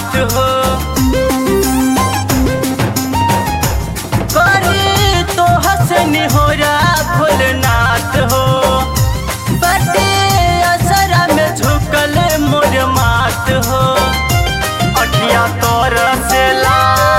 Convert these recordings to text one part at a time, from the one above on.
नाथ हो करे तो हसन हो रहा भोलनाथ हो बटे असरा में झुकल मोर मात हो अखिया तोर से ला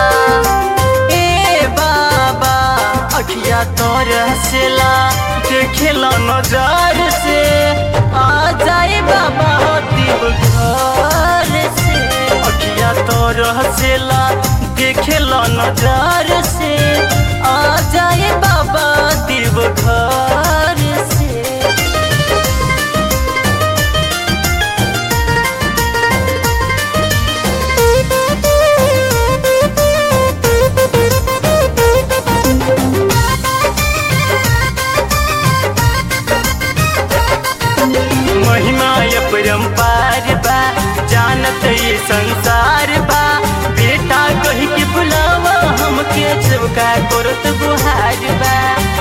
ए बाबा अखिया तोर से ला देखेला नजर से आ जाए बाबा दिल घर से अखिया तोर से ला देखेला नजर से आ जाए बाबा दिल घर से महिमा ये परम्पार बा जानत ये संसार बा बेटा कही के बुलावा हमके चौका करत गुहार बा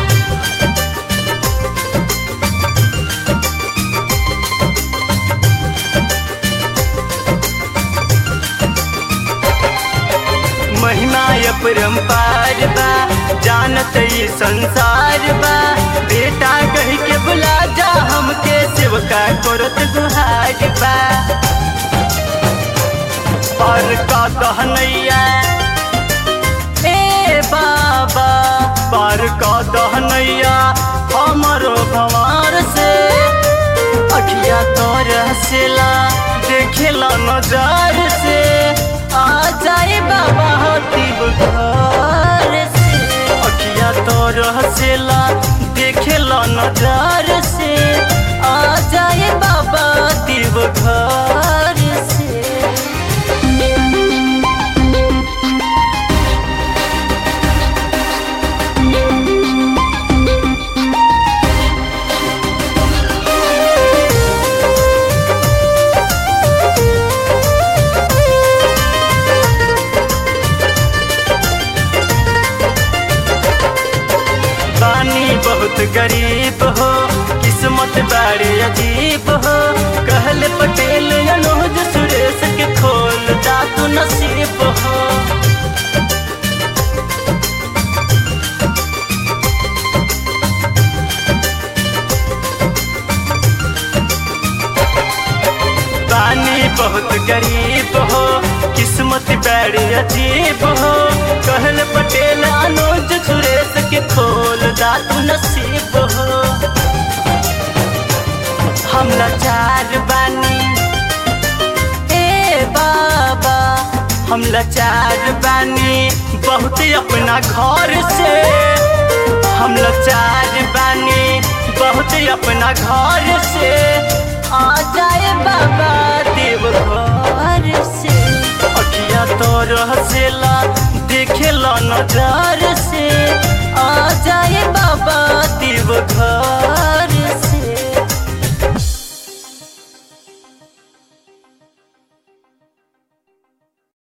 महिमा ये परम्पार बा जानत ये संसार बा बेटा कही के बुला जा हमके सेवका करत गुहार बा पर का दहनैया ए बाबा पर का दहनैया हमरो भवार से अखिया तोर हसेला देखेला नजर से आ जाए बाबा हतीब घर से अखिया तोर हसेला देखेला नजर से आ जाए बाबा दिव घर से बानी बहुत गरीब हो किस्मत बड़े अजीब हो कहले पटेल अनुज सुरेश के खोल दातु नसीब हो बानी बहुत गरीब हो किस्मत बड़ी अजीब हो कहल पटेल अनुज सुरेश के खोल दातु नसीब हो हम लाचार बानी ए बाबा हम लाचार बानी बहुत अपना घर से हम लाचार बानी बहुत अपना घर से आ जाए बाबा देव घर से अखिया तोर हसेला देखेला नजर